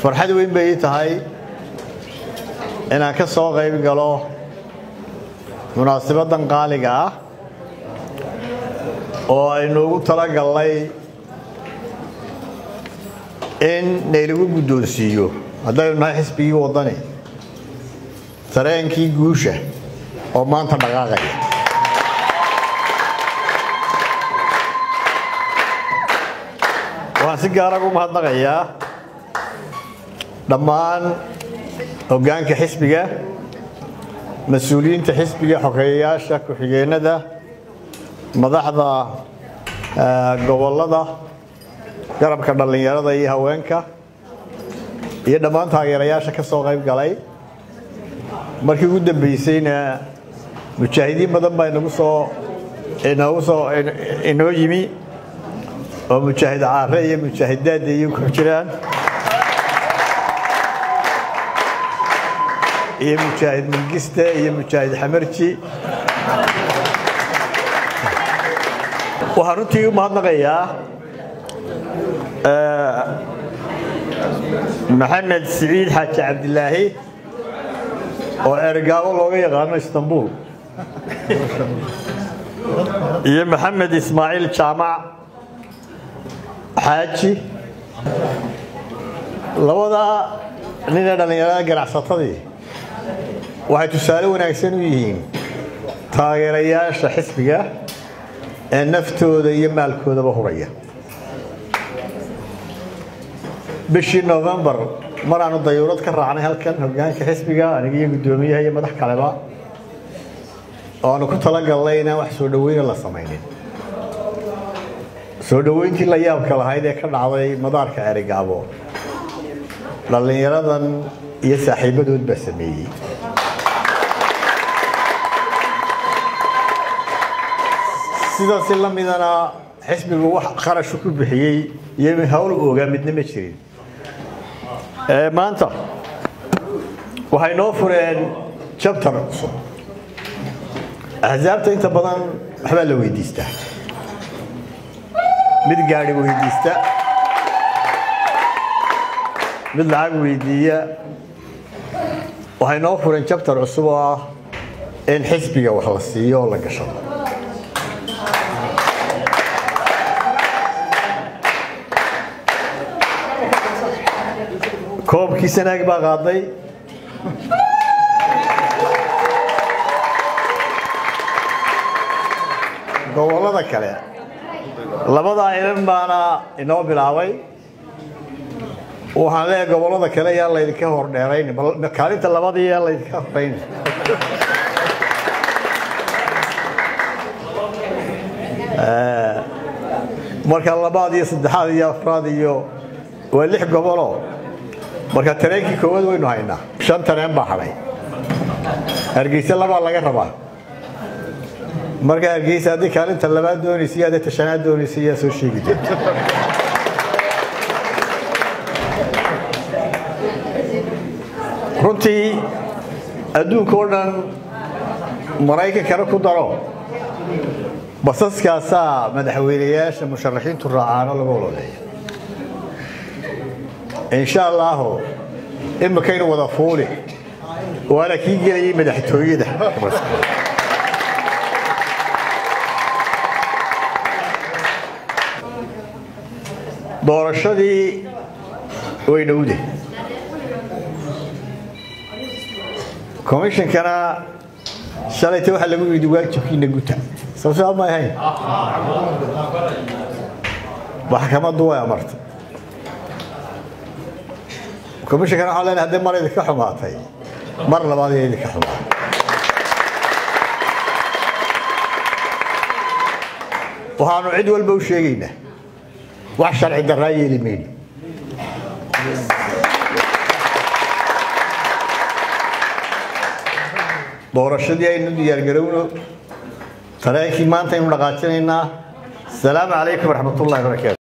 farxad weyn bay ii tahay inaan ka soo qayb galo munaasabaddan qaaliga ah oo aynoogu talagallay in naylagu guddoonsiiyo haddaynu nahay xisbigii waddani tareenkii guusha oo maanta dhaqaaqaya waxaan si gaara ugu mahadnaqayaa dhammaan hoggaanka xisbiga mas-uuliyiinta xisbiga xogeeyayaasha ku-xigeenada madaxda gobollada garabka dhallinyarada iyo haweenka iyo dhammaan taageerayaasha ka soo qayb galay markii ugu dambaysayna mujaahidiin badan baa inagu soo inoogu soo inoo yimi oo mujaahid caare iyo mujaahidaadda iyo ku jiraan iyo mujaahid mangiste iyo mujaahid xamarji waxaan runtii u mahadnaqayaa maxamed siciid xaaji cabdilaahi oo ergaabo looga yaqaano istanbul iyo maxamed ismaaciil jaamac xaaji labadaa ninee dhallinyarada ganacsatadii waxay tusaale wanaagsan u yihiin taageerayaasha xisbiga ee naftooda iyo maalkoodaba huraya bishii novembar mar aanu dayuurad ka raacnay halkan hoggaanka xisbiga aniga iyo guddoomiyaha iyo madax kaleba oo aanu ku talagalnay inaan wax soo dhoweyna la samaynin soo dhoweyntii la yaabka lahayd ee ka dhacday madaarka erigaabo dhallinyaradan iyo saaxiibadood baa sameeyey sidaasi la midana xisbigu wax qarashu ku bixiyey iyo hawl oogaa midna ma jirin maanta waxay noo fureen jabtar cusub axsaabta inta badan waxbaa la weydiistaa mid gaadhi weydiista mid lacag weydiiya waxay noo fureen jabtar cusub oo ah in xisbiga wax la siiyo oo la gashado koobkii sanaag baa qaaday gobollada kale labadaa ilan baana inoo bilaabay waxaan leeyahay gobollada kale yaa laydinka hordheerayn kaalinta labadii yaa laydinka horeyn marka labaad iyo saddexaad iyo afraad iyo waa lix goboloo marka tareenkii koowaad waynu haynaa shan tareen baa hadhay hargeysa labaa laga rabaa marka hargeysa haddii kaalinta labaad doonaysa iyo haddii tashanaad doonaysa yaa soo sheegi doonta runtii adduunka oo dhan maraykankana ku daro basaskaasaa madaxweynayaasha musharaxiintu raacaano lagu ololeeya insha allaahu imikaynu wada fuuli waana kii gelayay madaxtooyada doorashadii way dhowde komishinkana shalayta waxaa lagu yidhi waajibkiina guta soo saa ma ahayn maxkamaddu way amartay komishinkana waxaa leenahay haddii mar idinka xumaatay mar labaad iyo idinka xumaatay waxaanu cid walba u sheegaynaa wax sharci darraa yeeli mayno doorashadii aynu diyaargarowno tareenkii maanta aynu dhaqaajinaynaa asalaamu calaykum waraxmat ullahi barakaatu